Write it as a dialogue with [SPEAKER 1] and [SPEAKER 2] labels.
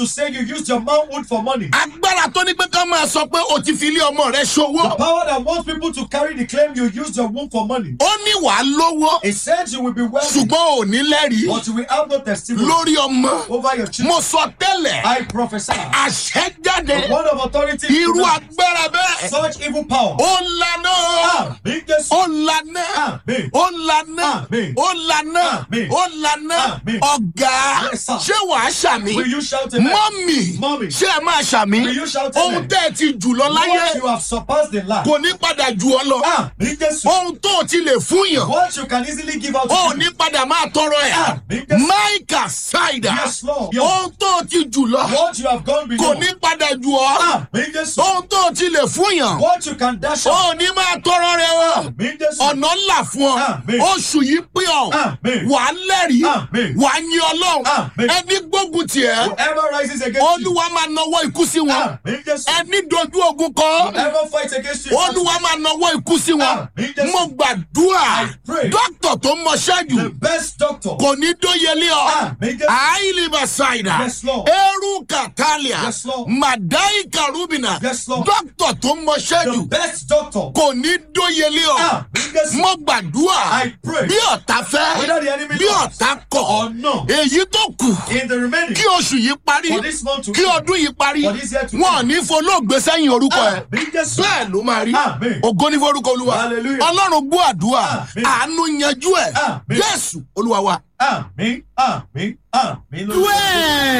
[SPEAKER 1] to say you used your manhood for money.
[SPEAKER 2] agbára tó ní pé ká máa sọ pé o ti fi ilé ọmọ rẹ ṣòwò
[SPEAKER 1] The power that wants people to carry the claim you used your womb for money.
[SPEAKER 2] ó ní wàá lówó
[SPEAKER 1] It says you will be wealthy,
[SPEAKER 2] ṣùgbọ́n ò ní lẹ́rìí
[SPEAKER 1] but you will have no testimony
[SPEAKER 2] lórí ọmọ
[SPEAKER 1] over your children.
[SPEAKER 2] mo sọ tẹ́lẹ̀
[SPEAKER 1] I prophesy.
[SPEAKER 2] àṣẹ jáde
[SPEAKER 1] The word of authority.
[SPEAKER 2] irú
[SPEAKER 1] tonight.
[SPEAKER 2] agbára bẹ́ẹ̀
[SPEAKER 1] Such evil power.
[SPEAKER 2] ó lànà
[SPEAKER 1] Amen. Jesus.
[SPEAKER 2] ó lànà
[SPEAKER 1] Amen.
[SPEAKER 2] ó lànà
[SPEAKER 1] Amen.
[SPEAKER 2] ó lànà
[SPEAKER 1] Amen.
[SPEAKER 2] ó lànà
[SPEAKER 1] Amen.
[SPEAKER 2] ọ̀gá
[SPEAKER 1] Yes, sir.
[SPEAKER 2] ṣé wàá ṣàmì
[SPEAKER 1] Will you shout amen?
[SPEAKER 2] mọ́mì
[SPEAKER 1] Mommy.
[SPEAKER 2] ṣé ẹ máa ṣàmì
[SPEAKER 1] Will you shout
[SPEAKER 2] ohun
[SPEAKER 1] amen?
[SPEAKER 2] tẹ́ ẹ ti jù lọ láyé
[SPEAKER 1] What you have surpassed in life.
[SPEAKER 2] kò ní padà jù ọ lọ
[SPEAKER 1] Amen. Jesus.
[SPEAKER 2] ohun tó o ti lè fún yàn
[SPEAKER 1] What you can easily give out to
[SPEAKER 2] ó
[SPEAKER 1] people.
[SPEAKER 2] ní padà máa tọrọ ẹ
[SPEAKER 1] Amen. Jesus.
[SPEAKER 2] máìkà ṣáìdà
[SPEAKER 1] Yes, Lord. Yes.
[SPEAKER 2] ohun tó o ti jù lọ
[SPEAKER 1] What you have gone
[SPEAKER 2] kò
[SPEAKER 1] beyond.
[SPEAKER 2] ní padà jù ọ
[SPEAKER 1] Amen. Jesus.
[SPEAKER 2] ohun tó o ti lè fún yàn
[SPEAKER 1] What you can dash out.
[SPEAKER 2] ó ní máa tọrọ rẹ o
[SPEAKER 1] Amen. Jesus.
[SPEAKER 2] ọ̀nà ńlá fún ọ
[SPEAKER 1] Amen.
[SPEAKER 2] oṣù yìí pín ọ
[SPEAKER 1] Amen.
[SPEAKER 2] wà á lẹ́rìí
[SPEAKER 1] Amen.
[SPEAKER 2] wà á yin ọlọ́run
[SPEAKER 1] Amen.
[SPEAKER 2] ẹni gbógun tiẹ̀
[SPEAKER 1] Whoever rises against you.
[SPEAKER 2] olúwa máa nawọ́ ikú sí wọn
[SPEAKER 1] Amen. Jesus.
[SPEAKER 2] ẹni dojú ogun kọ
[SPEAKER 1] Whoever fights against you.
[SPEAKER 2] olúwa máa nawọ́ ikú sí wọn
[SPEAKER 1] Amen. Jesus.
[SPEAKER 2] mo gbàdúrà
[SPEAKER 1] I pray.
[SPEAKER 2] dókítà tó mọṣẹ́ jù
[SPEAKER 1] The best doctor.
[SPEAKER 2] kò ní dóyelé ọ
[SPEAKER 1] Amen. Jesus.
[SPEAKER 2] àìlèbà ṣáìdà
[SPEAKER 1] Yes, Lord.
[SPEAKER 2] eru kàtàlíà
[SPEAKER 1] Yes, Lord.
[SPEAKER 2] màdáì kàrúbìnà
[SPEAKER 1] Yes, Lord.
[SPEAKER 2] dókítà tó mọṣẹ́
[SPEAKER 1] The
[SPEAKER 2] jù
[SPEAKER 1] best doctor.
[SPEAKER 2] kò ní dóyelé ọ
[SPEAKER 1] Amen. Jesus.
[SPEAKER 2] mo gbàdúrà
[SPEAKER 1] I pray.
[SPEAKER 2] bí ọ̀tá fẹ́
[SPEAKER 1] Whether the enemy
[SPEAKER 2] bí
[SPEAKER 1] loves
[SPEAKER 2] ọ̀tá kọ̀
[SPEAKER 1] or no.
[SPEAKER 2] èyí tó kù
[SPEAKER 1] In the remaining.
[SPEAKER 2] kí oṣù yìí parí
[SPEAKER 1] For this month to
[SPEAKER 2] kí
[SPEAKER 1] end.
[SPEAKER 2] ọdún yìí parí
[SPEAKER 1] For this year to
[SPEAKER 2] wọn ò
[SPEAKER 1] end.
[SPEAKER 2] ní folóògbé sẹ́yìn orúkọ ẹ̀
[SPEAKER 1] Amen. Jesus.
[SPEAKER 2] bẹ́ẹ̀ ló máa rí
[SPEAKER 1] Amen.
[SPEAKER 2] ògo ní forúkọ olúwa
[SPEAKER 1] Hallelujah.
[SPEAKER 2] ọlọ́run gbọ́ àdúrà
[SPEAKER 1] Amen.
[SPEAKER 2] àánú yanjú ẹ̀
[SPEAKER 1] Amen.
[SPEAKER 2] jésù olúwa wa.
[SPEAKER 1] Amen. Amen. Amen. Lord.
[SPEAKER 2] Wẹ́ẹ̀.